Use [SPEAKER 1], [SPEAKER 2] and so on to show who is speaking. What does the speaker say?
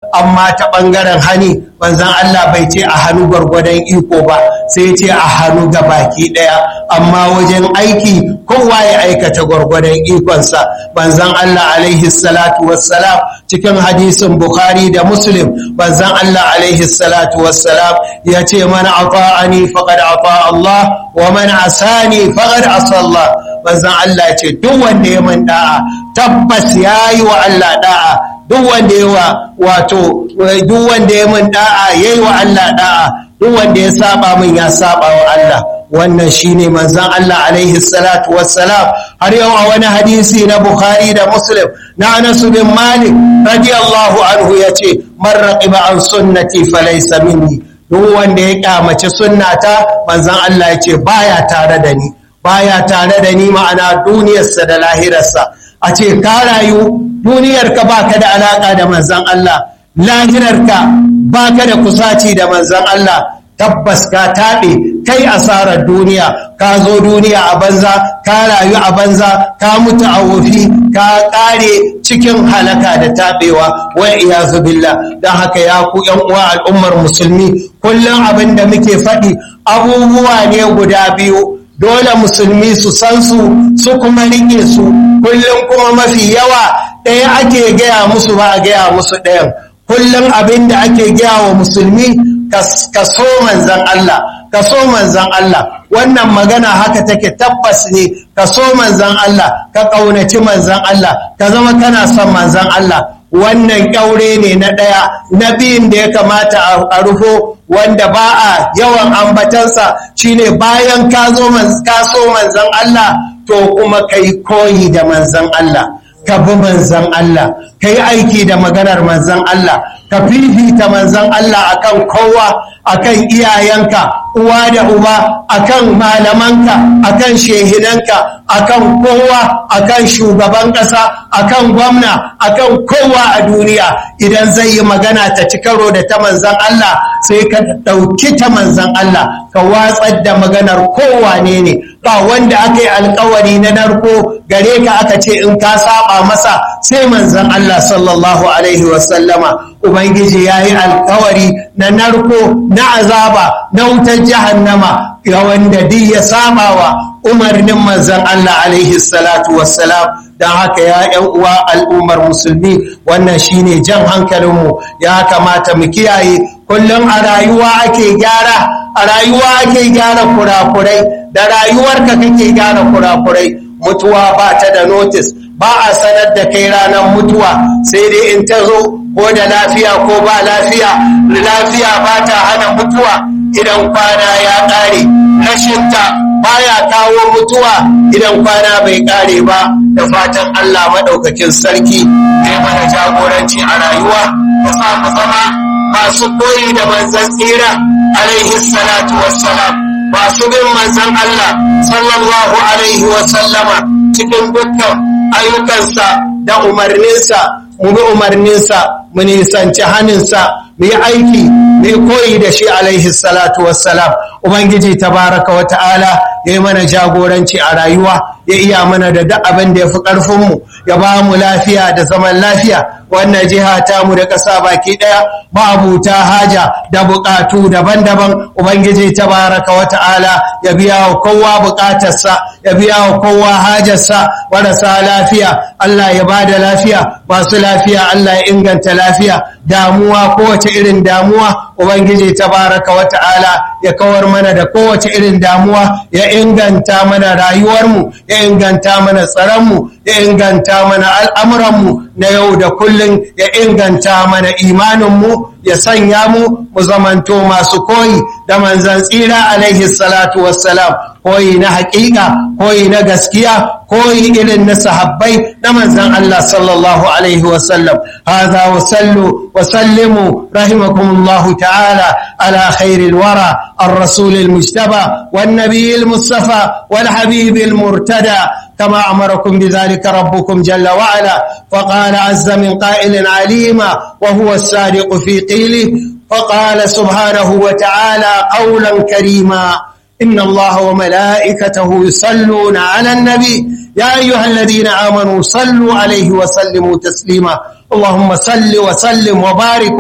[SPEAKER 1] amma ta ɓangaren hani manzan Allah bai ce a hannu gwargwadon iko ba sai ce a hannu ga baki ɗaya amma wajen aiki kowa ya aikata gwargwadon ikonsa manzan Allah alaihi salatu wassalam cikin hadisin Bukhari da Muslim manzan Allah alaihi salatu wassalam ya ce mana ata'ani faqad ata Allah wa man asani faqad asa Allah manzan Allah ya ce duk wanda ya man da'a tabbas yayi wa Allah da'a duk wanda ya wa wato duk wanda ya min da'a yayi wa Allah da'a duk wanda ya saba min ya saba wa Allah wannan shine manzon Allah alaihi salatu wassalam har yau a wani hadisi na Bukhari da Muslim na Anas bin Malik radiyallahu anhu yace man raqiba an sunnati falaysa minni duk wanda ya kyamaci sunnata manzon Allah yace baya tare da ni baya tare da ni ma'ana duniyarsa da lahirarsa a ce ka rayu duniyarka ba ka da alaƙa da manzan Allah lahirarka ba ka da kusaci da manzan Allah tabbas ka taɓe kai asarar duniya ka zo duniya a banza ka rayu a banza ka mutu a wofi ka ƙare cikin halaka da taɓewa wal iyazu billah don haka ya ku yan uwa al'ummar musulmi kullum abin da muke faɗi abubuwa ne guda biyu dole musulmi su san su su kuma rike su kullum kuma mafi yawa ɗaya ake gaya musu ba a gaya musu ɗayan kullum abin da ake gaya wa musulmi ka so manzan Allah ka so manzan Allah wannan magana haka take tabbas ne ka so manzan Allah ka ƙaunaci manzan Allah ka zama kana son manzan Allah wannan ƙyaure ne na ɗaya na biyun da ya kamata a rufo wanda ba a yawan ambatansa shine bayan ka so manzan Allah to kuma kai koyi da manzan Allah ka bi manzan Allah ka yi aiki da maganar manzan Allah ka fifita manzan Allah akan kowa akan iyayenka uwa da uba akan malamanka akan shehinanka akan kowa akan shugaban ƙasa akan gwamna akan kowa a duniya idan zai yi magana ta ci karo da ta manzan Allah sai ka ɗauki ta manzan Allah ka watsar da maganar kowa ne ne ba wanda aka yi alkawari na narko gare ka aka ce in ka saba masa sai manzan Allah sallallahu alaihi wasallama ubangiji ya yi alkawari na narko na azaba na wutar jahannama ga wanda duk ya saba wa umarnin manzan Allah alaihi salatu wassalam don haka ya ‘yan uwa al'ummar musulmi wannan shine jan hankalinmu ya kamata mu kiyaye kullum a rayuwa ake gyara a rayuwa ake gyara kurakurai da rayuwarka kake gyara kurakurai mutuwa ba ta da notis ba a sanar da kai ranar mutuwa sai dai in ta zo ko da lafiya ko ba lafiya lafiya ba ta hana mutuwa idan kwana ya ƙare rashinta baya kawo mutuwa idan kwana bai ƙare ba da fatan Allah maɗaukakin sarki zai mana jagoranci a rayuwa da sa mu zama masu koyi da manzan tsira alaihi salatu wassalam masu bin manzan Allah sallallahu alaihi wasallama cikin dukkan ayyukansa da umarninsa mu bi umarninsa mu nisanci haninsa mu yi aiki mu yi koyi da shi alaihi salatu wassalam ubangiji tabaraka wa ta'ala ya yi mana jagoranci a rayuwa ya iya mana da duk abin da ya fi ƙarfinmu ya ba mu lafiya da zaman lafiya wannan jiha ta mu da ƙasa baki ɗaya ma'abuta haja da buƙatu daban-daban ubangiji tabaraka wa ta'ala ya biya wa kowa buƙatarsa ya biya wa kowa hajarsa marasa lafiya Allah ya ba da lafiya masu lafiya Allah ya inganta lafiya damuwa kowace irin damuwa ubangiji tabaraka wa ta'ala ya kawar mana da kowace irin damuwa ya inganta mana rayuwarmu ya inganta mana tsaronmu ya inganta mana al'amuranmu na yau da kullum ya inganta mana imaninmu ya sanya mu mu zamanto masu koyi da manzan tsira alaihi salatu wassalam koyi na haƙiƙa koyi na gaskiya koyi irin na sahabbai na manzan Allah sallallahu alaihi wasallam hadha wa sallu wa sallimu rahimakumullahu ta'ala ala khairil wara الرسول المجتبى والنبي المصطفى والحبيب المرتدى كما أمركم بذلك ربكم جل وعلا فقال عز من قائل عليما وهو الصادق في قيله فقال سبحانه وتعالى قولا كريما إن الله وملائكته يصلون على النبي يا أيها الذين آمنوا صلوا عليه وسلموا تسليما اللهم صل وسلم وبارك